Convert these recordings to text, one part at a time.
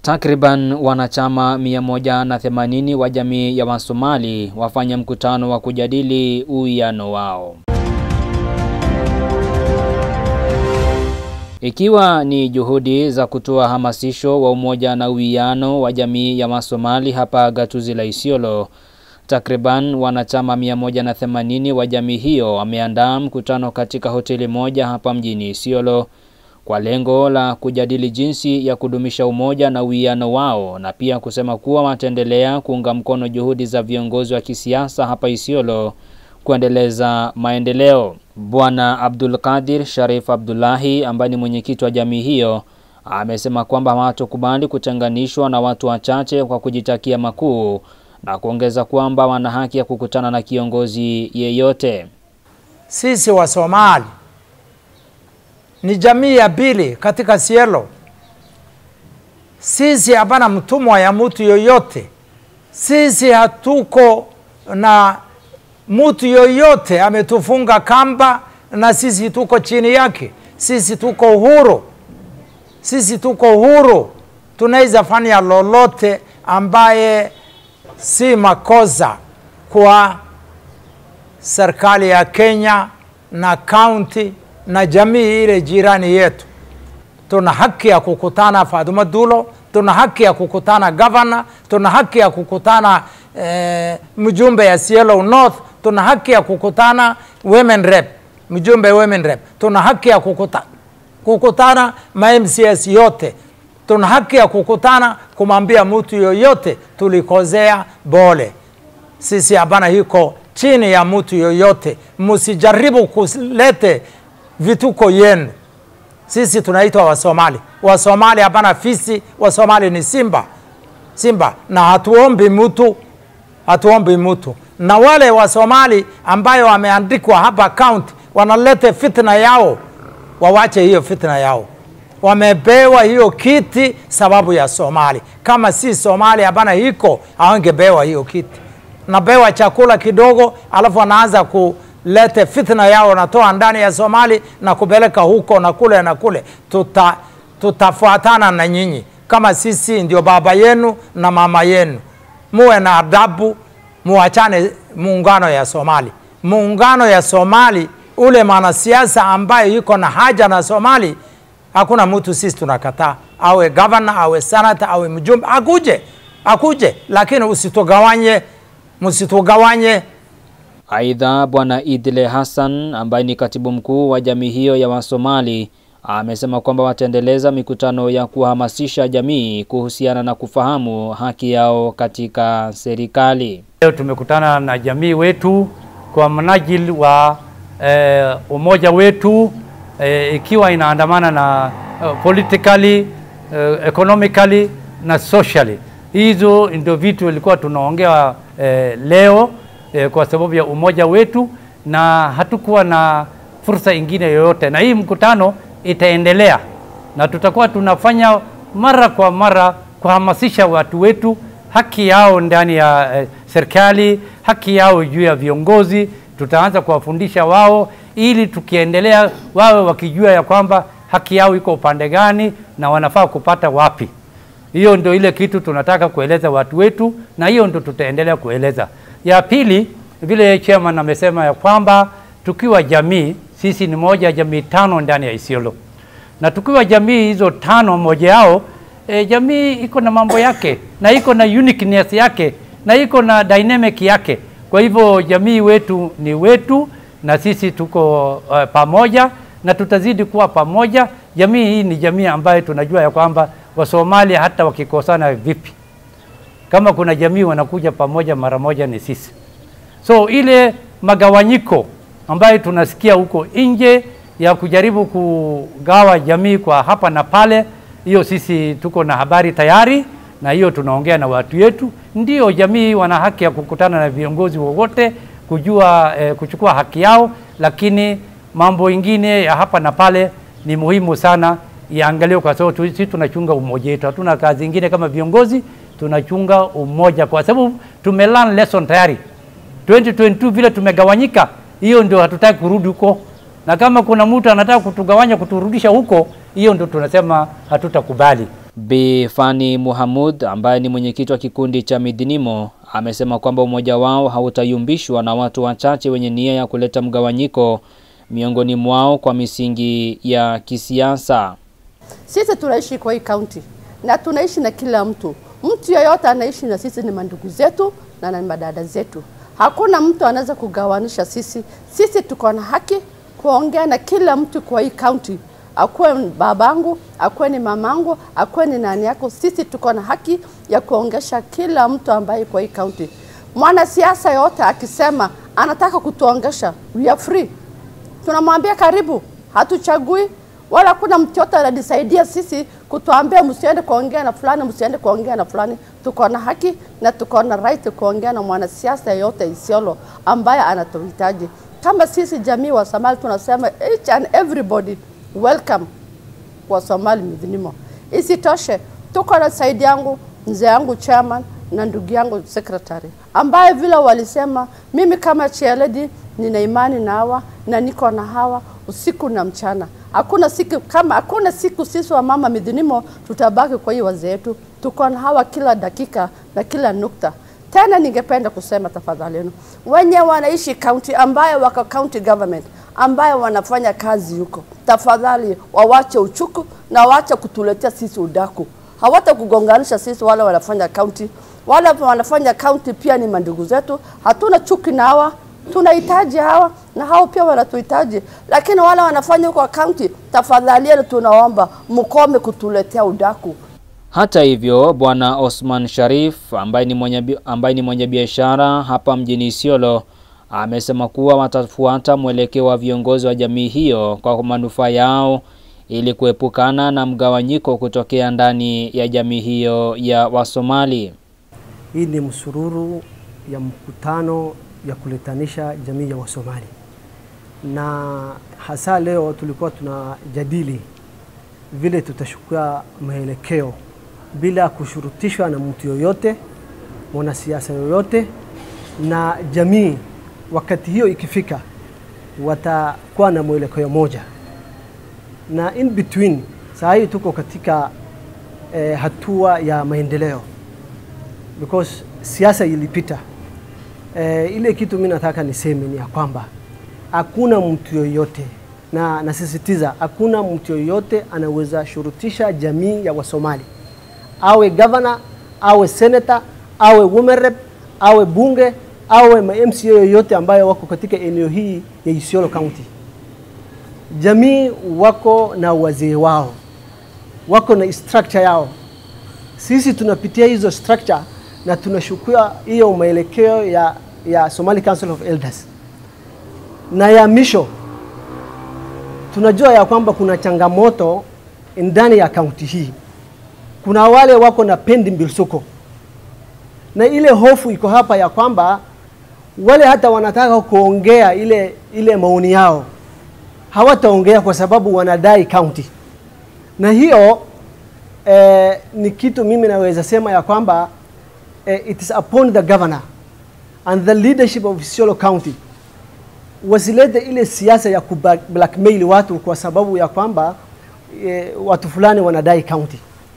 Takriban wanachama 180 wa jamii ya Wasomali wafanya mkutano wa kujadili uwiano wao. Ikiwa ni juhudi za kutoa hamasisho wa umoja na uwiano wa jamii ya Wasomali hapa gatuzi la Isiolo, takriban wanachama 180 wa jamii hiyo wameandaa mkutano katika hoteli moja hapa mjini Isiolo kwa lengo la kujadili jinsi ya kudumisha umoja na uwiano wao na pia kusema kuwa wataendelea kuunga mkono juhudi za viongozi wa kisiasa hapa Isiolo kuendeleza maendeleo. Bwana Abdul Qadir Sharif Abdullahi ambaye ni mwenyekiti wa jamii hiyo amesema kwamba hawatokubali kutenganishwa na watu wachache kwa kujitakia makuu na kuongeza kwamba wana haki ya kukutana na kiongozi yeyote. Sisi wa Somali ni jamii ya pili katika Isiolo. Sisi hapana mtumwa ya mtu yoyote. Sisi hatuko na mtu yoyote ametufunga kamba, na sisi tuko chini yake. Sisi tuko huru, sisi tuko huru, tunaweza fanya lolote ambaye si makosa kwa serikali ya Kenya na kaunti na jamii ile jirani yetu. Tuna haki ya kukutana Fatuma Dulo, tuna haki ya kukutana gavana, tuna haki ya kukutana eh, mjumbe ya Isiolo North, tuna haki ya kukutana women rep, mjumbe women rep, tuna haki ya kukuta, kukutana ma MCS yote, tuna haki ya kukutana kumwambia mtu yoyote tulikozea bole. Sisi hapana hiko chini ya mtu yoyote, msijaribu kulete vituko yenu. Sisi tunaitwa Wasomali. Wasomali hapana fisi, Wasomali ni simba, simba, na hatuombi mtu, hatuombi mtu. Na wale Wasomali ambayo wameandikwa hapa county wanalete fitna yao, wawache hiyo fitna yao. Wamepewa hiyo kiti sababu ya Somali. Kama si Somali hapana hiko, hawangepewa hiyo kiti. Napewa chakula kidogo, alafu anaanza ku lete fitna yao wanatoa ndani ya Somali na kupeleka huko na kule na kule. Tuta, tutafuatana na nyinyi kama sisi ndio baba yenu na mama yenu. Muwe na adabu, muachane muungano ya Somali. Muungano ya Somali, ule mwanasiasa ambaye yuko na haja na Somali, hakuna mtu sisi tunakataa, awe governor, awe senator, awe mjumbe, akuje akuje, lakini usitugawanye, msitugawanye. Aidha, Bwana Idle Hassan ambaye ni katibu mkuu wa jamii hiyo ya Wasomali amesema kwamba wataendeleza mikutano ya kuhamasisha jamii kuhusiana na kufahamu haki yao katika serikali. Leo tumekutana na jamii wetu kwa mnajili wa eh, umoja wetu eh, ikiwa inaandamana na eh, politically eh, economically na socially. Hizo ndio vitu ilikuwa tunaongea eh, leo eh, kwa sababu ya umoja wetu, na hatukuwa na fursa ingine yoyote, na hii mkutano itaendelea na tutakuwa tunafanya mara kwa mara kuhamasisha watu wetu haki yao ndani ya eh, serikali, haki yao juu ya viongozi. Tutaanza kuwafundisha wao, ili tukiendelea wawe wakijua ya kwamba haki yao iko upande gani na wanafaa kupata wapi. Hiyo ndio ile kitu tunataka kueleza watu wetu, na hiyo ndio tutaendelea kueleza. Ya pili, vile chairman amesema ya kwamba tukiwa jamii, sisi ni moja ya jamii tano ndani ya Isiolo, na tukiwa jamii hizo tano, moja yao e, jamii iko na mambo yake na iko na uniqueness yake na iko na dynamic yake. Kwa hivyo jamii wetu ni wetu, na sisi tuko uh, pamoja na tutazidi kuwa pamoja. Jamii hii ni jamii ambayo tunajua ya kwamba Wasomali hata wakikosana vipi, kama kuna jamii wanakuja pamoja mara moja ni sisi. So ile magawanyiko ambayo tunasikia huko nje ya kujaribu kugawa jamii kwa hapa na pale, hiyo sisi tuko na habari tayari, na hiyo tunaongea na watu wetu. Ndio jamii wana haki ya kukutana na viongozi wowote kujua eh, kuchukua haki yao, lakini mambo ingine ya hapa na pale ni muhimu sana iangaliwe, kwa sababu sisi tunachunga umoja wetu. Hatuna kazi ingine kama viongozi, tunachunga umoja, kwa sababu tumelearn lesson tayari 2022 vile tumegawanyika, hiyo ndio hatutaki kurudi huko, na kama kuna mtu anataka kutugawanya kuturudisha huko, hiyo ndio tunasema hatutakubali. Bi Fani Muhamud ambaye ni mwenyekiti wa kikundi cha Midinimo amesema kwamba umoja wao hautayumbishwa na watu wachache wenye nia ya kuleta mgawanyiko miongoni mwao kwa misingi ya kisiasa. Sisi tunaishi kwa hii kaunti na tunaishi na kila mtu. Mtu yeyote anaishi na sisi ni mandugu zetu na ni madada zetu. Hakuna mtu anaweza kugawanisha sisi. Sisi tuko na haki kuongea na kila mtu kwa hii kaunti, akuwe babangu, akuwe ni mamangu, akuwe ni nani yako. Sisi tuko na haki ya kuongesha kila mtu ambaye kwa hii kaunti. Mwanasiasa yote akisema anataka kutuongesha, we are free tunamwambia karibu, hatuchagui wala kuna mtu yote ananisaidia sisi kutuambia msiende kuongea na fulani, msiende kuongea na fulani. Tuko na haki na tuko na right kuongea na mwanasiasa yote Isiolo ambaye anatuhitaji. Kama sisi jamii wa Somali tunasema each and everybody welcome kwa Somali Midinimo. Isitoshe, tuko na saidi yangu mzee yangu chairman na ndugu yangu secretary ambaye vile walisema, mimi kama chairlady nina imani na hawa na niko na hawa usiku na mchana. Hakuna siku kama hakuna siku sisi wa mama Midinimo tutabaki kwa hii wazee wetu, tuko na hawa kila dakika na kila nukta. Tena ningependa kusema tafadhali yenu wenye wanaishi county ambayo wako county government ambayo wanafanya kazi huko, tafadhali wawache uchuku na wawache kutuletea sisi udaku. Hawata kugonganisha sisi wale wanafanya county, wale wanafanya county pia ni mandugu zetu, hatuna chuki na hawa tunahitaji hawa na hao pia wanatuhitaji, lakini wale wanafanya huko county, tafadhali tunaomba mkome kutuletea udaku. Hata hivyo, Bwana Osman Sharif ambaye ni mwenye ambaye ni mwenye biashara hapa mjini Isiolo amesema kuwa watafuata mwelekeo wa viongozi wa jamii hiyo kwa manufaa yao ili kuepukana na mgawanyiko kutokea ndani ya jamii hiyo ya Wasomali. Hii ni msururu ya mkutano ya kuletanisha jamii ya Wasomali, na hasa leo tulikuwa tunajadili vile tutachukua mwelekeo bila kushurutishwa na mtu yoyote, mwanasiasa yoyote, na jamii wakati hiyo ikifika watakuwa na mwelekeo moja, na in between saa hii tuko katika eh, hatua ya maendeleo because siasa ilipita. Eh, ile kitu mimi nataka niseme ni ya kwamba hakuna mtu yoyote na nasisitiza, hakuna mtu yoyote anaweza shurutisha jamii ya Wasomali, awe governor, awe senator, awe women rep, awe bunge, awe ma MCA yoyote ambayo wako katika eneo hii ya Isiolo County. Jamii wako na wazee wao, wako na structure yao. Sisi tunapitia hizo structure na tunashukua hiyo maelekeo ya, ya Somali Council of Elders na ya misho tunajua ya kwamba kuna changamoto ndani ya kaunti hii. Kuna wale wako na pendi mbilsuko, na ile hofu iko hapa ya kwamba wale hata wanataka kuongea ile, ile maoni yao hawataongea kwa sababu wanadai kaunti, na hiyo eh, ni kitu mimi naweza sema ya kwamba eh, it is upon the governor and the leadership of Isiolo County wasilete ile siasa ya kublackmail watu kwa sababu ya kwamba e, watu fulani wanadai county.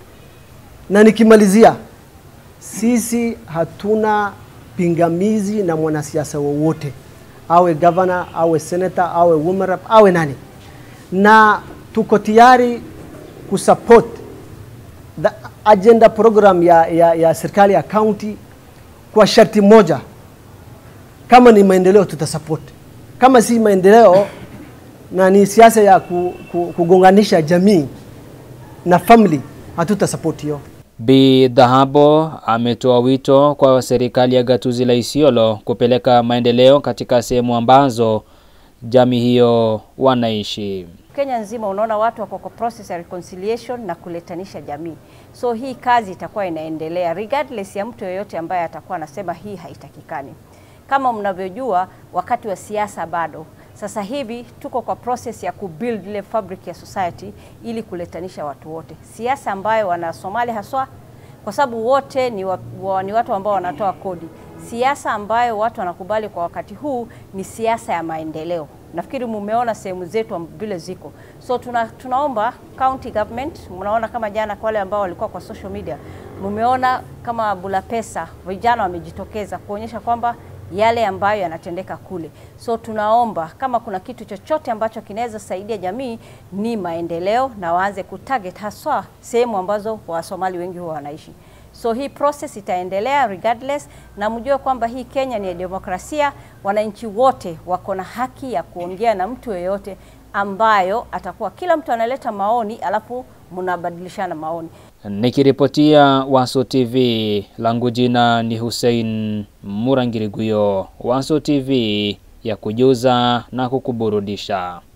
Na nikimalizia, sisi hatuna pingamizi na mwanasiasa wowote, awe governor, awe senator, awe woman rep, awe nani, na tuko tayari kusupport the agenda program ya, ya, ya serikali ya county kwa sharti moja, kama ni maendeleo tutasupport kama si maendeleo na ni siasa ya ku, ku, kugonganisha jamii na family, hatuta support hiyo. Bi Dhahabo ametoa wito kwa serikali ya gatuzi la Isiolo kupeleka maendeleo katika sehemu ambazo jamii hiyo wanaishi. Kenya nzima unaona watu wako kwa process ya reconciliation na kuletanisha jamii, so hii kazi itakuwa inaendelea regardless ya mtu yoyote ambaye atakuwa anasema hii haitakikani. Kama mnavyojua, wakati wa siasa bado. Sasa hivi tuko kwa process ya kubuild ile fabric ya society ili kuletanisha watu wote, siasa ambayo wana Somali haswa, kwa sababu wote ni, wa, wa, ni watu ambao wanatoa kodi. Siasa ambayo watu wanakubali kwa wakati huu ni siasa ya maendeleo. Nafikiri mumeona sehemu zetu vile ziko, so tuna, tunaomba county government, mnaona kama jana kwa wale ambao walikuwa kwa social media, mumeona kama Bulapesa vijana wamejitokeza kuonyesha kwamba yale ambayo yanatendeka kule. So tunaomba kama kuna kitu chochote ambacho kinaweza saidia jamii ni maendeleo, na waanze kutarget haswa sehemu ambazo Wasomali wengi huwa wanaishi. So hii process itaendelea regardless, na mjue kwamba hii Kenya ni ya demokrasia. Wananchi wote wako na haki ya kuongea na mtu yeyote ambayo atakuwa, kila mtu analeta maoni, alafu mnabadilishana maoni. Nikiripotia Waso TV, langu jina ni Hussein Murangiriguyo, Waso TV ya kujuza na kukuburudisha.